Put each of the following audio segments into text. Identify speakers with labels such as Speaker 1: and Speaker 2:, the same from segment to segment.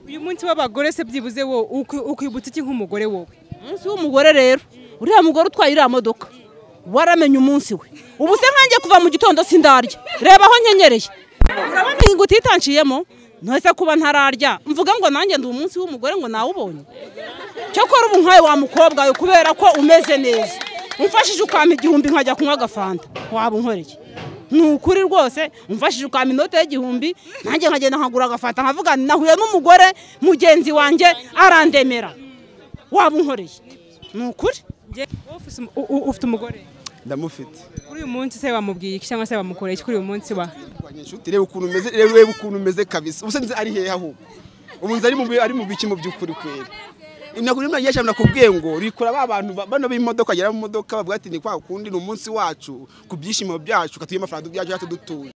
Speaker 1: uyu munsi w'abagore se byibuze wowe ukwibutsa iki nk'umugore wowe
Speaker 2: umunsi w'umugore rero uriya mugore utwaye iriya modoka waramenye umunsi we ubu se nkanjye kuva mu gitondo sindarya reba aho nkenyereye urabona ingo utitanciyemo ntese kuba ntararya mvuga ngo nanjye ndi umunsi w'umugore ngo nawubonye cyakora ubu nkawe wa mukobwa we kubera ko umeze neza umfashije ukampa igihumbi nkajya kunywa agafanta waba unkoreye ni ukuri rwose umfashije ukampa inote y'igihumbi nanjye nkagenda nkagura agafanta nkavuga nahuye n'umugore mugenzi wanjye arandemera waba unkoreye ni ukuri
Speaker 1: wowe ufite umugore
Speaker 3: ndamufite
Speaker 1: kuri uyu munsi se bamubwiye iki cyangwa se bamukoreye iki kuri uyu munsi wa
Speaker 3: inshuti reba ukuntu umeze reba ukuntu umeze kabisa ubu nzi ari hehe ahubwo ubu nzi ari mu ari mu biki mu by'ukuri kwera ntabwo rimwe nagiye nakubwiye ngo rikora ba bantu ba- bano b'imodoka bagera mu modoka bavuga ati ni kwa kundi ni umunsi wacu ku byishimo byacu katuye amafaranga byacu yacu dutuye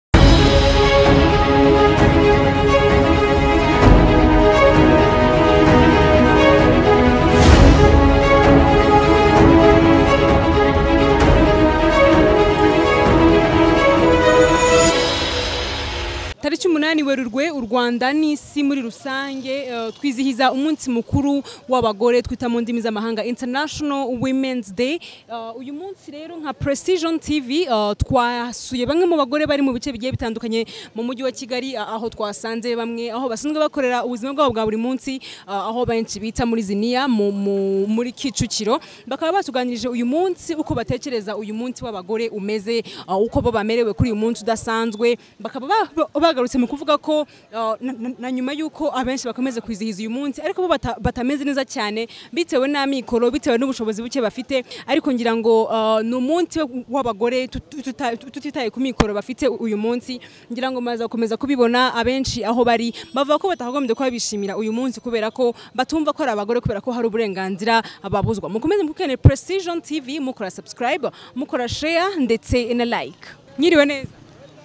Speaker 1: tariki umunani werurwe u rwanda n'isi muri rusange eh, twizihiza umunsi mukuru w'abagore twita mu ndimi z'amahanga international women's day Eh, uyu munsi rero nka precision tv eh, twasuye bamwe mu bagore bari mu bice bigiye bitandukanye mu mujyi wa kigali eh, aho twasanze bamwe aho basanzwe bakorera ubuzima bwabo bwa buri munsi eh, aho benshi bita muri ziniya mu, mu, muri kicukiro bakaba batuganirije uyu munsi uko batekereza uyu munsi w'abagore umeze uh, uko bo bamerewe kuri uyu munsi udasanzwe bakaba ba- bagarutse mu kuvuga ko uh, na- na- na nyuma y'uko abenshi bakomeza kwizihiza uyu munsi ariko bo bata- batameze neza cyane bitewe n'amikoro bitewe n'ubushobozi buke bafite ariko ngira ngo uh, ni umunsi w'abagore tut- tuta- tutitaye ku mikoro bafite uyu munsi ngira ngo maze gukomeza kubibona abenshi aho bari bavuga ko batagombye kuba bishimira uyu munsi kubera ko batumva ko ari abagore kubera ko hari uburenganzira babuzwa mukomeze mukene precision tv mukora subscribe mukora share ndetse na like nyiriwe neza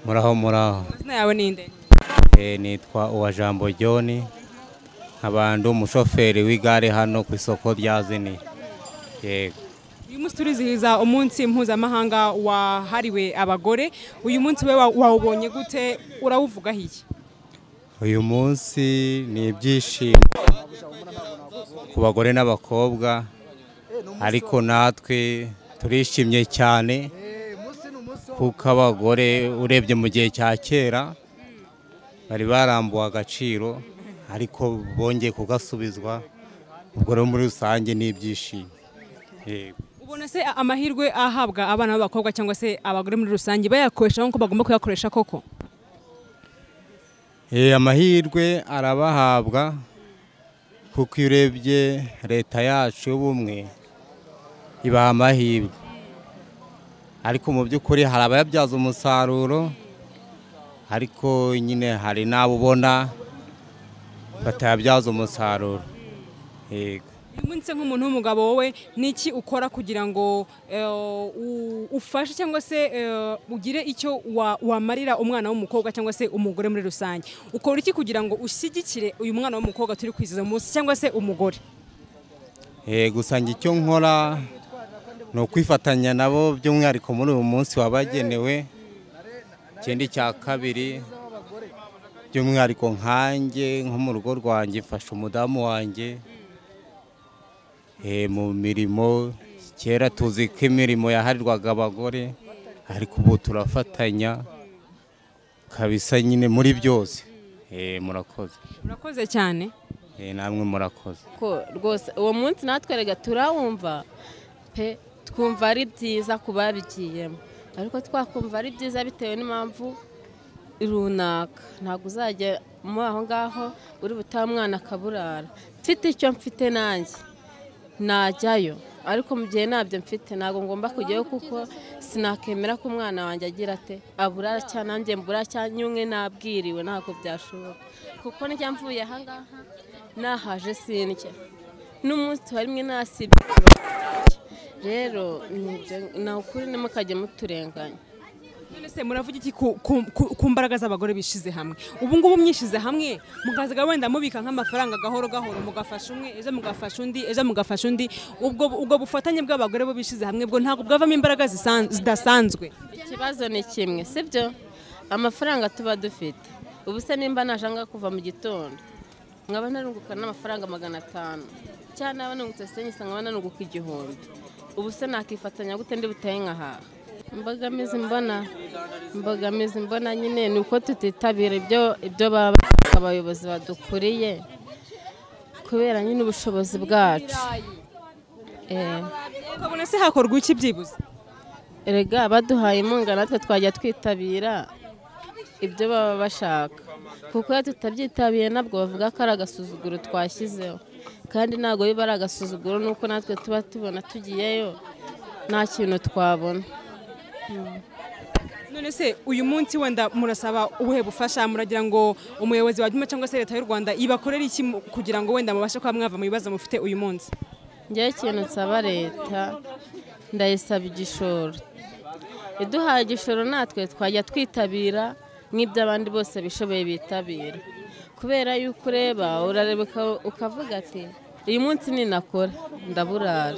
Speaker 4: muraho muraho
Speaker 1: amazina yawe ninde
Speaker 4: Eh, nitwa uwajambo john nkabanda umushoferi w'igare hano ku isoko rya zini yego
Speaker 1: uyu munsi turizihiza umunsi mpuzamahanga wahariwe abagore uyu munsi we wa- wawubonye gute urawuvugaho iki
Speaker 4: uyu munsi ni ibyishimo ku bagore n'abakobwa ariko natwe turishimye cyane kuko abagore urebye mu gihe cya kera bari barambuwe agaciro ariko bongeye kugasubizwa ubwo rero muri rusange ni ibyishimo yego
Speaker 1: ubona se amahirwe ahabwa abana b'abakobwa cyangwa se abagore muri rusange bayakoresha nk'uko bagomba kuyakoresha koko
Speaker 4: Eh, amahirwe arabahabwa kuko iyo urebye leta yacu y'ubumwe ibaha amahirwe ariko mu by'ukuri hari abayabyaza umusaruro ariko nyine hari n'abo ubona batayabyaza umusaruro yego
Speaker 1: uyu munsi nk'umuntu w'umugabo wowe ni iki ukora kugira ngo eh, u- ufashe cyangwa se eh, ugire icyo wa- wamarira umwana w'umukobwa cyangwa se umugore muri rusange ukora iki kugira ngo ushyigikire uyu mwana w'umukobwa turi kwizihiza uyu munsi cyangwa se umugore
Speaker 4: Eh, gusa njye icyo nkora ni ukwifatanya nabo by'umwihariko muri uyu munsi wabagenewe ikindi cya kabiri by'umwihariko nkanjye nko mu rugo rwanjye mfasha umudamu wanjye eh, mu mirimo kera tuzi ko imirimo yaharirwaga abagore ariko ubu turafatanya kabisa nyine muri byose Eh, murakoze
Speaker 1: urakoze cyane
Speaker 4: Eh, namwe murakoze
Speaker 5: ko rwose uwo munsi natwe rega turawumva pe twumva ari byiza ku babigiyemo ariko twakumva ari byiza bitewe n'impamvu runaka ntabwo uzajya muri aho ngaho uri butahe umwana akaburara mfite icyo mfite nanjye najyayo ariko mu gihe ntabyo mfite ntabwo ngomba kujyayo kuko sinakemera ko umwana wanjye agira ate abura cyangwa nanjye mbura cyangwa umwe nabwiriwe ntabwo byashoboka kuko njya mvuye aha ngaha nahaje sindya n'umunsi wa rimwe nasibye rero ni ibyo- ni ukuri ntimukajye muturenganya
Speaker 1: none se muravuga iki ku, ku, ku, ku mbaraga z'abagore bishyize hamwe ubu ngubu mwishyize hamwe mukazaga wenda mubika nk'amafaranga gahoro gahoro mugafasha umwe ejo mugafasha undi ejo mugafasha undi ubwo ubwo bufatanye bw'abagore bo bishyize hamwe bwo ntabwo bwavamo imbaraga zisan- zidasanzwe
Speaker 5: ikibazo ni kimwe sibyo amafaranga tuba dufite ubu se nimba naje aha ngaha kuva mu gitondo nkaba narunguka n'amafaranga magana atanu cyangwa naba nungutse senye nkaba narunguka igihumbi ubu se nakifatanya gute ndi butahe nkahaha imbogamizi mbona imbogamizi mbona nyine ni uko tutitabira ibyo ibyo baba abayobozi badukuriye kubera nyine ubushobozi bwacu Eh,
Speaker 1: ukabona se hakorwa iki byibuze
Speaker 5: erega baduhaye inkunga natwe twajya twitabira ibyo baba bashaka kuko iyo tutabyitabiriye ntabwo bavuga ko ari agasuzuguro twashyizeho kandi ntabwo biba ari agasuzuguro nuko natwe tuba tubona tugiyeyo nta kintu twabona
Speaker 1: none se uyu munsi wenda murasaba ubuhe bufasha muragira ngo umuyobozi wa cyangwa se leta y'u rwanda ibakorere iki mu- kugira ngo wenda mubashe kuba mwava mu bibazo mufite uyu munsi
Speaker 5: njyewe ikintu nsaba leta ndayisaba igishoro iduhaye igishoro natwe twajya twitabira nk'iby'abandi bose bishoboye bitabira kubera yuko ureba urareba uka- ukavuga ati uyu munsi ninakora ndaburara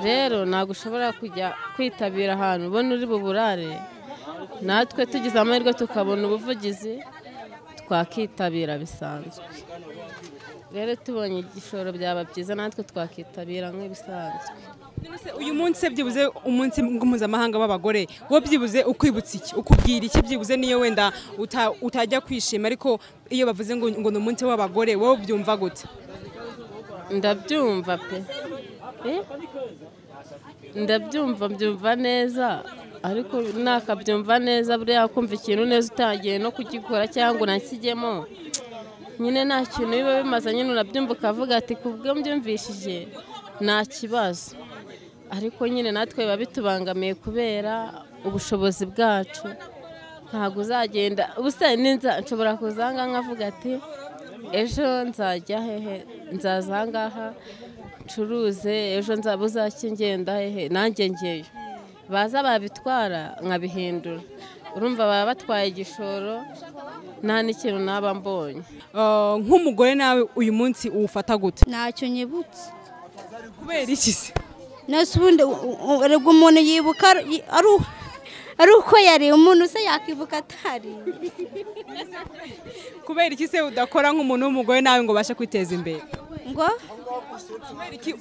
Speaker 5: rero ntabwo ushobora kujya kwitabira ahantu ubona uri buburare natwe tugize amahirwe tukabona ubuvugizi twakitabira bisanzwe rero tubonye igishoro byaba byiza natwe twakitabira nk'ibisanzwe
Speaker 1: none se uyu munsi se byibuze umunsi mpuzamahanga w'abagore wo byibuze ukwibutsa iki ukubwira iki byibuze niyo wenda uta- utajya kwishima ariko iyo bavuze ngo ngo ni umunsi w'abagore wowe byumva gute
Speaker 5: ndabyumva pe Eh? ndabyumva mbyumva neza ariko nakabyumva neza buriya kumva ikintu neza utangiye no kugikora cyangwa unakijyemo nyine nta kintu biba bimaze nyine urabyumva ukavuga ati kubwo mbyumvishije nta kibazo ariko nyine natwe biba bitubangamiye kubera ubushobozi bwacu ntabwo uzagenda ubusa ninza nshobora kuzanga nkavuga ati ejo nzajya hehe nzaza ahangaha ncuruze ejo nzaba uzaki ngenda hehe nanjye ngeyo baza babitwara nkabihindura urumva baba batwaye igishoro nta n'ikintu naba mbonye
Speaker 1: Eh, nk'umugore nawe uyu munsi uwufata gute
Speaker 6: ntacyo nyibutse
Speaker 1: kubera iki se
Speaker 6: nese ubundi u- u- erega umuntu yibuka ari- yi- ari u- ari uko yari umuntu se yakibuka atari
Speaker 1: kubera iki se udakora nk'umuntu w'umugore nawe ngo ubashe kwiteza imbere
Speaker 6: ngo
Speaker 1: kubera iki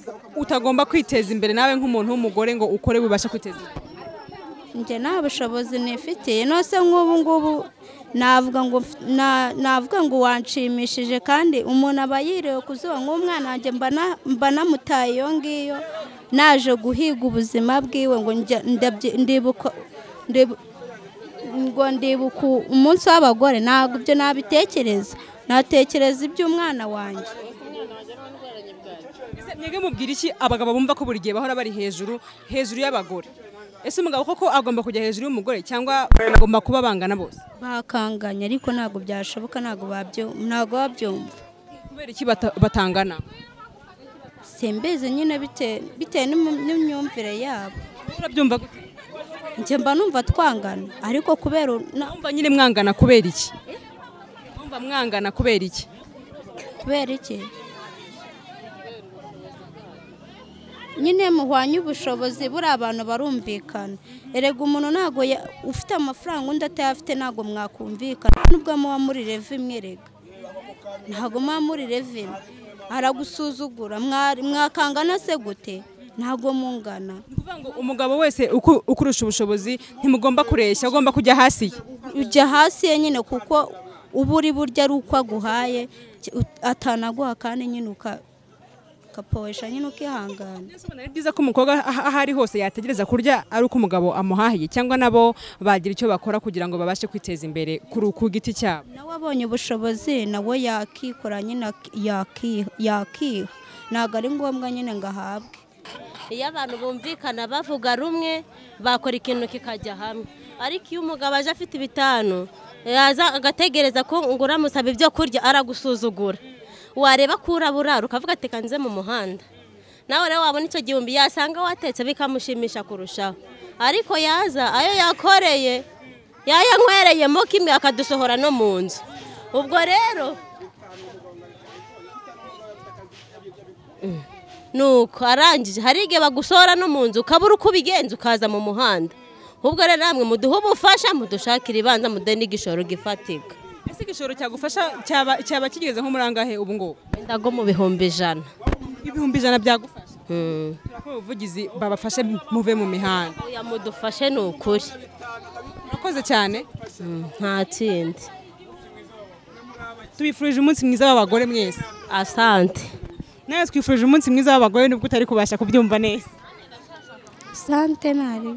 Speaker 1: utagomba kwiteza imbere nawe nk'umuntu w'umugore ngo ukore wibashe kwiteza imbere
Speaker 6: njye nta bushobozi nifitiye nose nk'ubu ngubu navuga ngo mf- na- navuga ngo wanshimishije kandi umuntu aba yiriwe ku zuba nk'umwana wanjye mba na- mba namutaye iyo ngiyo naje guhiga ubuzima bwiwe ngo njya- ndabyi- ndibuka ndibu- ngo ndibuka umunsi w'abagore ntabwo ibyo nabitekereza natekereza iby'umwana wanjye
Speaker 1: Ese mwebwe mubwira iki abagabo bumva ko buri gihe bahora bari hejuru hejuru y'abagore ese umugabo koko agomba kujya hejuru y'umugore cyangwa agomba kuba bangana bose
Speaker 6: bakanganya ariko ntabwo byashoboka ntabwo babyo- ntabwo babyumva
Speaker 1: kubera iki bata- batangana
Speaker 6: simbizi nyine bite- bitewe n'imu- n'imyumvire yabo
Speaker 1: Wowe urabyumva gute
Speaker 6: njye mba numva twangana ariko kubera u- na-
Speaker 1: mwumva nyine mwangana kubera iki mwumva mwangana kubera iki
Speaker 6: kubera iki nyine muhwanye ubushobozi buriya abantu barumvikana erega umuntu ntabwo ya- ufite amafaranga undi atayafite ntabwo mwakumvikana nubwo muba muri revi imwe rega ntabwo muba muri revi imwe aragusuzugura mwari- mwakangana se gute ntabwo mungana
Speaker 1: Ni ukuvuga ngo umugabo wese uku- ukurusha ubushobozi ntimugomba kureshya ugomba kujya hasi ye.
Speaker 6: ujya hasi ye nyine kuko uba uri burya ari uko aguhaye ki- ut- atanaguha kandi nyine uka- ukaporesha nyine ukihangana
Speaker 1: Mbese ubona ari byiza ko umukobwa aho aho ari hose yategereza kurya ari uko umugabo amuhahiye cyangwa nabo bagira icyo bakora kugira ngo babashe kwiteza imbere kuri ku giti cyabo
Speaker 6: nawe abonye ubushobozi nawe yakikora nyine ak- yaki- yakiha ntabwo ari ngombwa nyine ngo ahabwe
Speaker 7: iyo abantu bumvikana bavuga rumwe bakora ikintu kikajya hamwe ariko iyo umugabo aje afite ibitanu yaza agategereza ko ngo uramusaba ibyo kurya aragusuzugura wareba ko urabura ukavuga ati "Reka nze mu muhanda nawe rero wabona icyo gihumbi yasanga watetse bikamushimisha kurushaho ariko yaza ayo yakoreye yayanywereyemo kimwe akadusohora no mu nzu ubwo rero nuko arangije hari igihe bagusohora no mu nzu ukabura uko ubigenza ukaza mu muhanda ubwo rero namwe muduhe ubufasha mudushakire ibanza muduhe n'igishoro gifatika
Speaker 1: Mbese ese igishoro cyagufasha cyaba cyaba kigeze nko muri angahe ubu ngubu
Speaker 7: wenda nko mu bihumbi ijana
Speaker 1: ibihumbi ijana byagufasha
Speaker 7: Mm.
Speaker 1: turakora ubuvugizi babafashe muve mu mihanda
Speaker 7: oya mudufashe ni ukuri
Speaker 1: murakoze cyane
Speaker 7: Mm, nta kindi
Speaker 1: tubifurije umunsi mwiza w'abagore mwese
Speaker 7: asante
Speaker 1: nawe twifurije umunsi mwiza w'abagore nubwo utari kubasha kubyumva neza
Speaker 6: sante ntari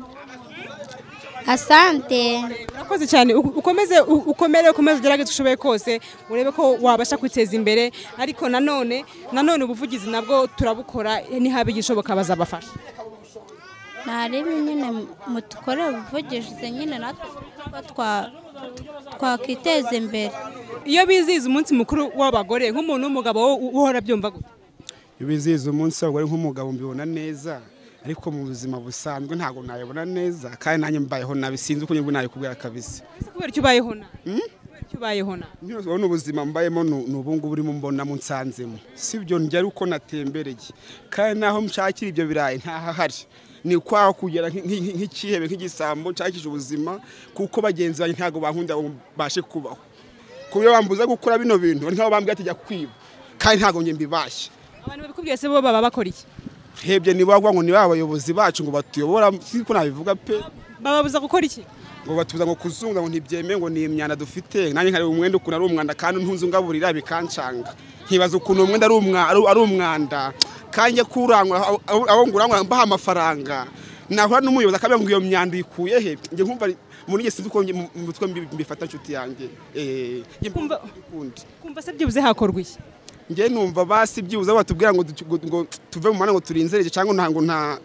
Speaker 6: asante
Speaker 1: urakoze cyane u- ukomeze u- ukomere ukomeze ugerageze ushoboye kose urebe ko wabasha kwiteza imbere ariko nanone nanone ubuvugizi nabwo turabukora nihaba igishoboka bazabafasha
Speaker 6: ntarebe nyine mutukore ubuvugizi nyine natwe ko twa- twakwiteza imbere
Speaker 1: iyo bizihiza umunsi mukuru w'abagore nk'umuntu w'umugabo wo uhora abyumva gute
Speaker 3: iyo bizihiza umunsi w'abagore nk'umugabo mbibona neza ariko mu buzima busanzwe ntabwo nayibona neza kandi nanjye mbayeho nabi sinzi uko nyirwa nayikubwira kabisa
Speaker 1: ese kubera icyo ubayeho na kubera icyo ubayeho na
Speaker 3: nyose urabona ubuzima mbayemo ni ni ubu ngubu urimo mbonamo nsanzemo si byo njya ari uko natembereye kandi naho nshakira ibyo birayi ntahahari ni ukwaho kugera nk'i- nk'i- nk'ikihebe nk'igisambo nshakisha ubuzima kuko bagenzi banjye ntabwo bankunda ngo mbashe kubaho ku buryo bambuza gukora bino bintu ari nk'aho bambwira ati jya kwiba kandi ntabwo njye mbibashye
Speaker 1: abantu babikubwiye se bo baba bakora iki
Speaker 3: rebye ntibavuga ngo ni ba bayobozi bacu ngo batuyobora si ko nabivuga pe
Speaker 1: bababuza gukora iki
Speaker 3: ngo batuza ngo kuzunga ngo ntibyemewe ngo ni imyanda dufite nanjye nkareba umwenda ukuntu ari umwanda kandi ntunze ungaburira bikancanga nkibaza ukuntu umwenda ari umwa- ari- ari umwanda kandi njya kurangura aho- aho- aho ngurangura mbaha amafaranga nahura n'umuyobozi akabwira ngo iyo myanda uyikuye he njye nkumva ari- muri njye sinzi uko njye mu- mu mutwe mbi- mbifata nshuti yanjye Eh, njye mbi-
Speaker 1: Kumva-
Speaker 3: ukundi.
Speaker 1: kumva se byibuze hakorwa iki
Speaker 3: njye numva basi byibuze batubwira ngo duci- ngo- ngo tuve mu muhanda ngo turinzereje cyangwa nta- ngo nta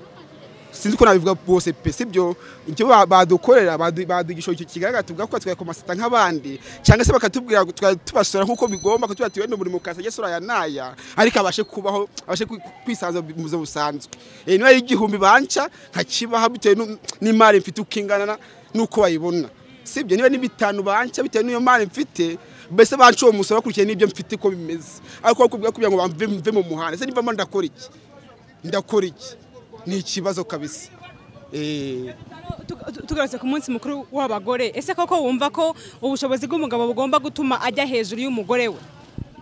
Speaker 3: sinzi ko nabivuga bose pe sibyo icyo ba- badukorera badu- baduha igishoro ki- kigaragara tuvuga ko twakoma sita nk'abandi cyangwa se bakatubwira ngo tukajya tubasora nk'uko bigomba kutuba tuwe umurimo ukazajya asora aya n'aya ariko abashe kubaho abashe kwi- kwisanzura mu buzima busanzwe Eh, niba ari igihumbi banca nkakibaha bitewe n'u- n'imari mfite uko ingana n'uko bayibona sibyo niba ni bitanu banca bitewe n'iyo mari mfite mbese banca uwo musoro bakurikiye n'ibyo mfite ko bimeze ariko bakubwira kugira ngo bamve mve mu muhanda se nivamo ndakora iki ndakora iki ni ikibazo kabisa Eh,
Speaker 1: Tug- tu- tugarutse ku munsi mukuru w'abagore ese koko wumva ko ubushobozi bw'umugabo bugomba gutuma ajya hejuru y'umugore we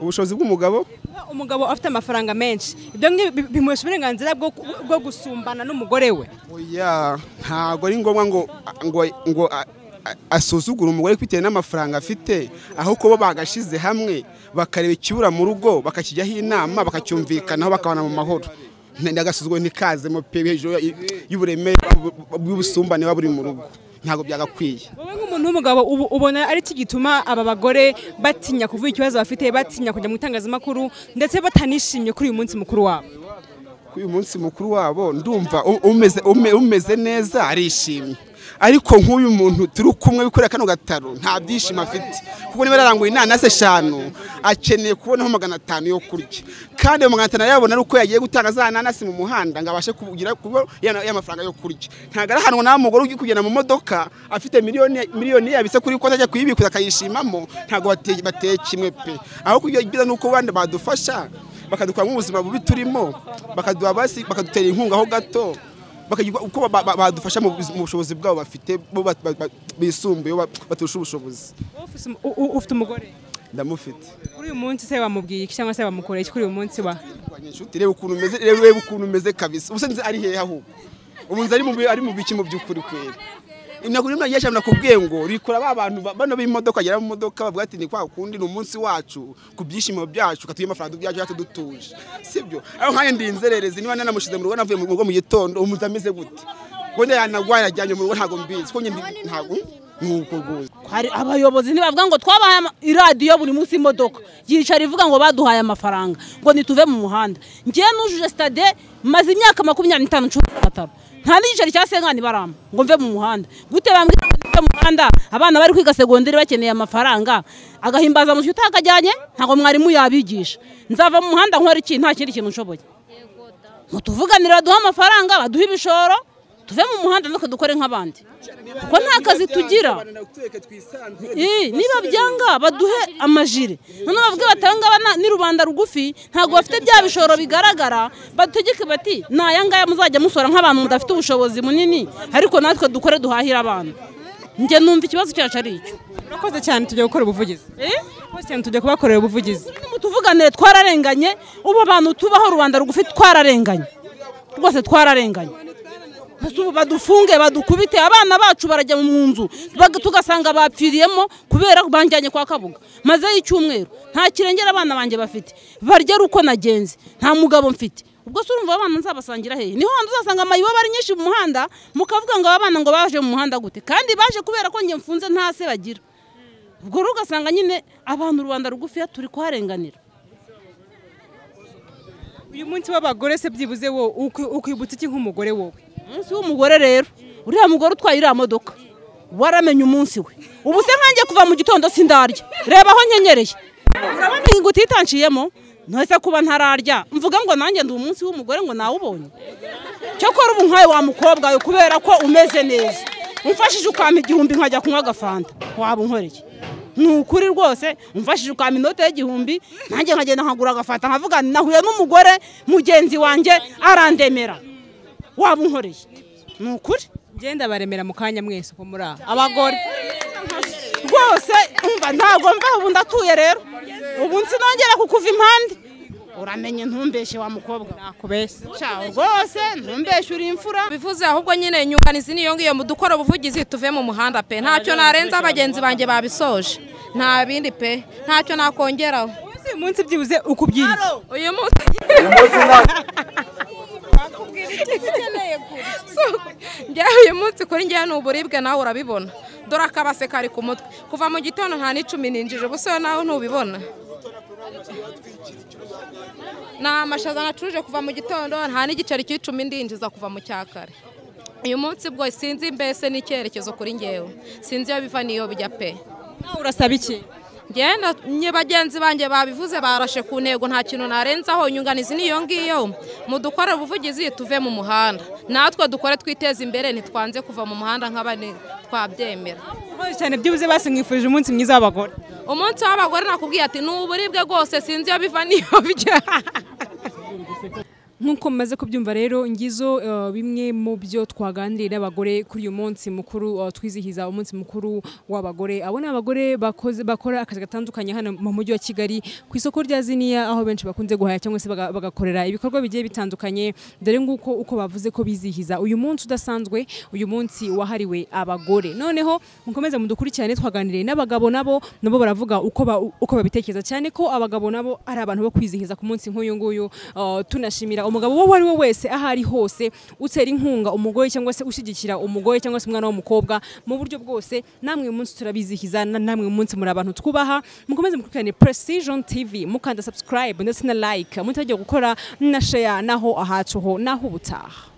Speaker 3: ubushobozi bw'umugabo
Speaker 1: Kuba umugabo afite amafaranga menshi ibyo ngibyo bi- bimuhesha uburenganzira bwo bwo gusumbana n'umugore we
Speaker 3: oya ntabwo ari ngombwa ngo ngo ngo a- a- asuzugure umugore bitewe n'amafaranga afite aho kuba bagashyize hamwe bakareba ikibura mu rugo bakakijyaho inama bakacyumvikanaho bakabana mu mahoro ndagasuzuguro ntikazemo pe hejuru y- y'uburemere bw'ubu- bw'ubusumbane buba buri mu rugo ntabwo byagakwiye
Speaker 1: wowe nk'umuntu w'umugabo ubu- ubona ari iki gituma aba bagore batinya kuvuga ikibazo bafite batinya kujya mu itangazamakuru ndetse batanishimye kuri uyu munsi mukuru wabo
Speaker 3: kuri uyu munsi mukuru wabo ndumva u- umeze ume- umeze neza arishimye ariko nk'uyu muntu turi kumwe wikorera kano gataro nta byishimo afite kuko niba yaranguye inanasi eshanu akeneye kubonaho magana atanu yo kurya kandi ayo magana atanu arayabona ari uko yagiye gutanga za nanasi mu muhanda ngo abashe kugira kuba ya- ya mafaranga yo kurya ntabwo arahanwa nawe mugore ugiye kugenda mu modoka afite miliyoni miliyoni yabitse kuri konti ajya kuyibikuza akayishimamo ntabwo bate- bateye kimwe pe ahubwo ibyo byiza ni uko abandi badufasha bakadukura mu buzima bubi turimo bakaduha basi bakadutera inkunga ho gato bakagira uko ba- ba- badufasha mu buzi- mu bushobozi bwabo bafite bo ba- ba- ba- bisumbuye ba- baturusha ubushobozi
Speaker 1: Wowe ufise umu- u- u- ufite umugore
Speaker 3: ndamufite
Speaker 1: kuri uyu munsi se bamubwiye iki cyangwa se bamukoreye iki kuri uyu munsi wa
Speaker 3: Kurwanya inshuti reba ukuntu umeze reba reba ukuntu umeze kabisa ubusanzwe ari hehe ahubwo ubu nzi ari mu bi- ari mu biki mu by'ukuri kwera nakuri mwana yashaka nakubwiye ngo rikora ba bantu ba- bano b'imodoka bagera mu modoka bavuga ati ni kwa kundi ni umunsi wacu ku byishimo byacu katuye amafaranga byacu yacu dutuje sibyo aho nkanjye ndi inzererezi niba nanamushyize mu rugo navuye mu rugo mu gitondo umuntu ameze gute wenda yanagwaye yajyanye mu rugo ntabwo mbizi ko nyine ndi- ntabwo ni uko guza
Speaker 2: hari abayobozi ntibavuga ngo twabahaye ama- iradiyo buri munsi imodoka yicara ivuga ngo baduhaye amafaranga ngo nituve mu muhanda ngewe nujuje sitade maze imyaka makumyabiri n'itanu ncuruza amatara nta n'igiceri cya senkani baramba ngo mve mu muhanda gute bambwira ngo mve mu muhanda abana bari kwiga segonderi bakeneye amafaranga agahimbaza musyo utakajyanye ntabwo mwarimu yabigisha nzava mu muhanda nkora iki nta kindi kintu nshoboye mutuvuganire baduhe amafaranga baduhe ibishoro tuve mu muhanda natwe dukore nk'abandi kuko nta kazi tugira Ii, niba byanga baduhe amajire noneho bavuge batanga abana- ni rubanda rugufi ntabwo bafite bya bishoro bigaragara bategeke bati ni aya ngaya muzajya musora nk'abantu mudafite ubushobozi munini ariko natwe dukore duhahire abantu njye numva ikibazo cyacu ari icyo
Speaker 1: murakoze cyane tujya gukora ubuvugizi murakoze cyane tujya kubakorera ubuvugizi
Speaker 2: mu tuvuganire twararenganye ubu bantu tubaho rubanda rugufi twararenganye rwose twararenganye Gusa ubu badufunge badukubite abana bacu barajya mu nzu bag- tugasanga bapfiriyemo kubera banjyanye kwa kabuga mazeyo icyumweru nta kirengera abana banjye bafite barya ari uko nagenze nta mugabo mfite ubwo se urumva abana nzabasangira hehe niho hantu uzasanga amayibo aba ari nyinshi mu muhanda mukavuga ngo abana ngo baje mu muhanda gute kandi baje kubera ko njye mfunze nta se bagira ubwo rero ugasanga nyine abantu rubanda rugufiya turi kuharenganira
Speaker 1: uyu munsi w'abagore se byibuze wo uki- ukwibutsa iki nk'umugore wowe
Speaker 2: umunsi w'umugore rero uriya mugore utwaye iriya modoka waramenye umunsi we ubu se nkanjye kuva mu gitondo sindarya reba aho nkenyereye urabona iyi nguti itanciyemo ntose kuba ntararya mvuga ngo nanjye ndi umunsi w'umugore ngo nawubonye cyakora ubu nkawe wa mukobwa we kubera ko umeze neza umfashije ukampa igihumbi nkajya kunywa agafanta waba unkoreye ni ukuri rwose umfashije ukampa inote y'igihumbi nanjye nkagenda nkagura agafanta nkavuga nti nahuye n'umugore mugenzi wanjye arandemera waba unkoreye ni ukuri
Speaker 1: ngenda baremera mu kanya mwese uko muri aha abagore
Speaker 2: rwose umva ntabwo mbaho ubu ndatuye rero ubu sinongera kukuva impande uramenye ntumbeshe wa mukobwa
Speaker 1: nakubeshya
Speaker 2: shaho rwose ntumbeshe uri imfura
Speaker 8: bivuze ahubwo nyine inyunganizi niyo ngiyo mu dukora ubuvugizi tuve mu muhanda pe ntacyo narenza bagenzi banjye babisoje nta bindi pe ntacyo nakongeraho
Speaker 1: uyu munsi byibuze ukubyirinda
Speaker 8: uyu munsi njyewe uyu munsi kuri njyewe ni uburibwe nawe urabibona dore akabase kari ku mutwe kuva mu gitondo nta n'icumi ninjije ubu se nawe ntubibona ni amashaza nacuruje kuva mu gitondo nta n'igiceri cy'icumi ndinjiza kuva mu cya kare uyu munsi bwo sinzi mbese n'icyerekezo kuri njyewe sinzi iyo biva n'iyo bijya pe
Speaker 1: nawe urasaba iki
Speaker 8: ngenda nye bagenzi banjye babivuze barashe ku ntego nta kintu narenzaho inyunganizi niyo ngiyo mudukore ubuvugizi tuve mu muhanda natwe dukore twiteze imbere ntitwanze kuva mu muhanda nk'abane twabyemera
Speaker 1: murakoze cyane byibuze basi mwifurije umunsi mwiza w'abagore
Speaker 8: umunsi w'abagore nakubwiye ati ni uburibwe rwose sinzi iyo biva n'iyo bijya
Speaker 1: nk'uko mumaze kubyumva rero ngizo eh, bimwe mu byo twaganiriye n'abagore kuri uyu munsi mukuru eh, twizihiza umunsi mukuru w'abagore abo ni abagore bakoze bakora akazi gatandukanye hano mu mujyi wa kigali ku isoko rya ziniya aho benshi bakunze guhaya cyangwa se baga- bagakorera ibikorwa bigiye bitandukanye dore nguko uko bavuze ko bizihiza uyu munsi udasanzwe uyu munsi wahariwe abagore noneho mukomeze mudukurikirane twaganiriye n'abagabo nabo nabo baravuga uko ba- uko babitekereza cyane ko abagabo nabo ari abantu bo kwizihiza ku munsi nk'uyu nguyu Uh, tunashimira umugabo uwo ari we wese aho ari hose utera inkunga umugore cyangwa se ushyigikira umugore cyangwa se umwana w'umukobwa mu buryo bwose namwe uyu munsi turabizihiza na- namwe uyu munsi muri abantu twubaha mukomeze mukurikirane precision tv mukanda subscribe ndetse na like mutagiye gukora na share naho ahacu ho naho ubutaha